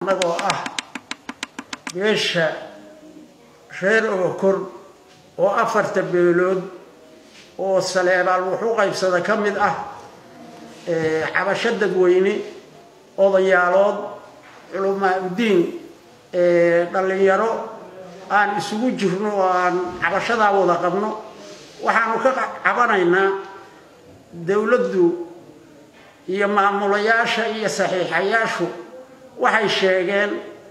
annagoo ah beesha reer ogokor oo afarta beelood oo saleebaal wuxuu qaybsada ka mid ah cabasho dadweyne odayaalood culamaa udiin dhallinyaro aan isugu jirno oo aan cabashadaa wada qabno waxaanu ka cabanaynaa dowladdu iyo maamulayaasha iyo saxiixayaashu waxay sheegeen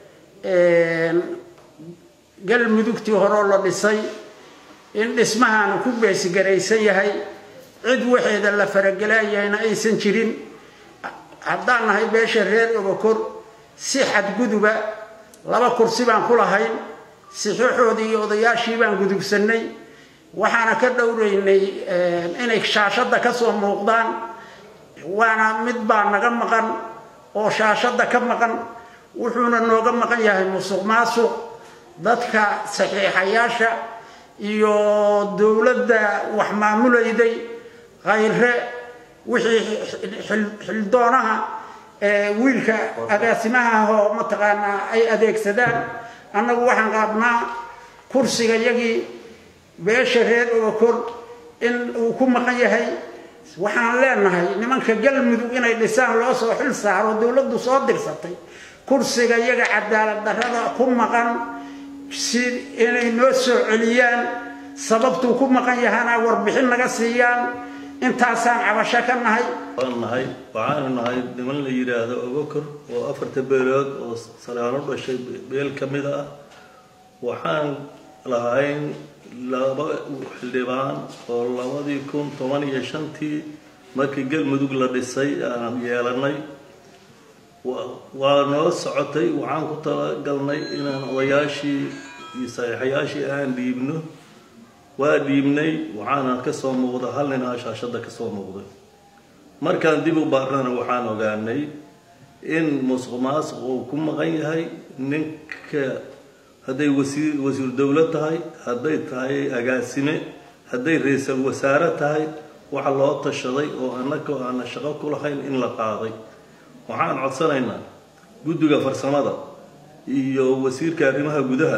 galmudugtii horeo la dhisay in dhismahaanu ku beesigaraysan yahay cid waxeeda la faragelayahayna aysan jirin haddaan nahay beesha reer ogokor si xadguduba laba kursi baan ku lahayn sixixoodii iyo odayaashii baan gudubsannay waxaana ka dhowraynay inay shaashadda ka soo muuqdaan waana mid baa naga maqan oo shaashadda ka maqan wuxuuna nooga maqan yahay musuq maasuq dadka saxiixayaasha iyo dowladda wax maamulayday khayre wixii xildoonaha wiilka agaasimahaahoo mataqaanaa ay adeegsadaan annagu waxaan qaabnaa kursiga yagii beesha reer ogokor in uu ku maqan yahay waxaan leenahay nimanka galmudug inay dhisaan loo soo xil saaro dowladdu soo dirsatay kursiga yaga cadaalad darrada ku maqan si inay noo soo celiyaan sababtuu ku maqan yahana warbixin naga siiyaan intaasaan cabasho ka nahay waan nahay waxaanu nahay niman la yidhaahdo ogokor oo afarta beelood oo salaano dhashay beel ka mid ah waxaan lahayn laba xildhibaan oo labadii kun toban iyo shantii markii galmudug la dhisay aan yeelanay waa noo socotay waxaan ku talagalnay inaan odayaashii iyo saxiixayaashii aan dhiibno waa dhiibnay waxaana kasoo muuqda hal ninaa shaashadda kasoo muuqday markaan dib u baarnana waxaan ogaanay in musuq maasuq uu ku maqan yahay ninka hadday wasiir wasiir dowlad tahay hadday tahay agaasime hadday ra-iisal wasaare tahay waxa loo tashaday oo annaka aana shaqo ku lahayn in la qaaday waxaan codsanaynaa guddiga farsamada iyo wasiirka arrimaha gudaha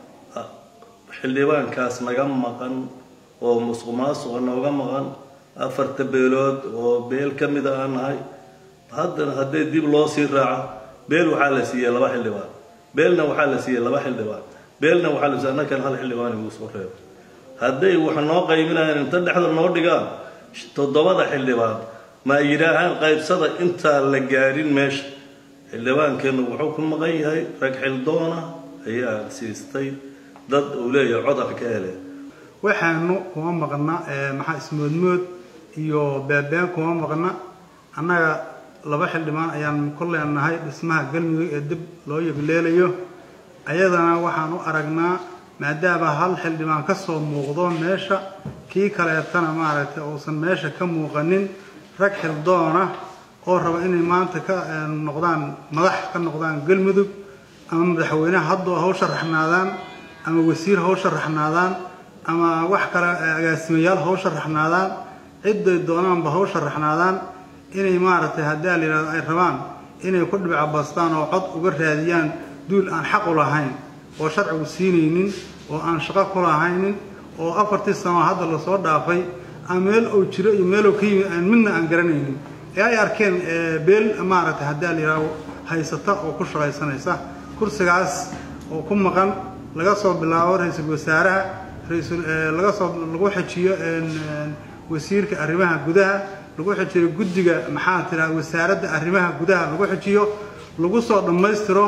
xildhibaankaas naga maqan oo musuq maasuqa nooga maqan afarta beelood oo beel ka mid a aan nahay haddana haddee dib loo sii raaco beel waxaa la siiyey laba xildhibaan beelna waxaa la siiyey laba xildhibaan beelna waxaa la siiyey annakan hal xildhibaan igu soo reebo hadday wax noo qaybinayaan inta dhexda noo dhigaan toddobada xildhibaan ma ay yidhaahaan qaybsada intaan la gaarin meesha xildhibaankeennu wuxuu ku maqan yahay rag xildoona ayaa siistay dad uu leeyahay codar ka hele waxaanu kuma maqna maxaa ismoodmood iyo beebeen kuma maqna annaga laba xildhibaan ayaan ku leenahay dhismaha galmudug ee dib loo yegleelayo ayadana waxaan u aragnaa maadaama hal xildhibaan ka soo muuqdo meesha kii kaleetana maaragtay uusan meesha ka muuqanin rag xildoona oo raba inay maanta ka noqdaan madax ka noqdaan galmudug ama madaxweyneha haddoo haw sharaxnaadaan ama wasiir haw sharaxnaadaan ama wax kale agaasimayaal haw sharaxnaadaan ciday doonaanba haw sharaxnaadaan inay maaragtay haddii a la yidhahdo ay rabaan inay ku dhibcabastaan oo cod uga raadiyaan duul aan xaq u lahayn oo sharcigu siinaynin oo aan shaqo ku lahaynin oo afartii sano hadda lasoo dhaafay aan meel uu jiro iyo meeluu ka yimi aan midna aan garanaynin ee ay arkeen beel maaragtay haddii a la yidhahdo haysata oo ku shaqaysanaysa kursigaas oo ku maqan laga soo bilaabo ra-iisul wasaaraha rasul laga soo lagu xejiyo wasiirka arrimaha gudaha lagu xejiyo guddiga maxaa tiraa wasaaradda arrimaha gudaha lagu xejiyo lagu soo dhammaystiro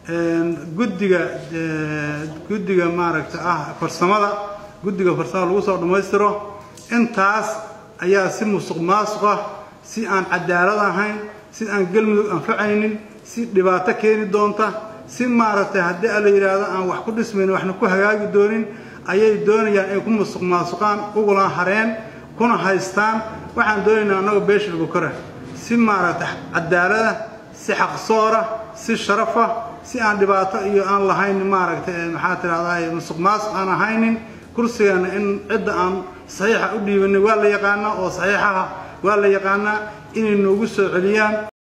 guddiga guddiga maaragta ah farsamada guddiga farsamada lagu soo dhammaystiro intaas ayaa si musuq maasuq ah si aan cadaalad ahayn si aan galmudug anfacaynin si dhibaato keeni doonta si maaragtay haddii a la yidhaahdo aan wax ku dhismaynin waxna ku hagaagi doonin ayay doonayaan inay ku musuq maasuqaan ugula hareen kuna haystaan waxaan doonaynaa annagoo beesha lagu kora si maaragtay cadaalada si xaqsoora si sharafa si aan dhibaato iyo aan lahayn maaragtay maxaa tidhahdaa musuq maasuq aan ahaynin kursigana in cidda aan saxiixa u dhiibanay waa la yaqaanaa oo saxiixaha waa la yaqaanaa inay noogu soo celiyaan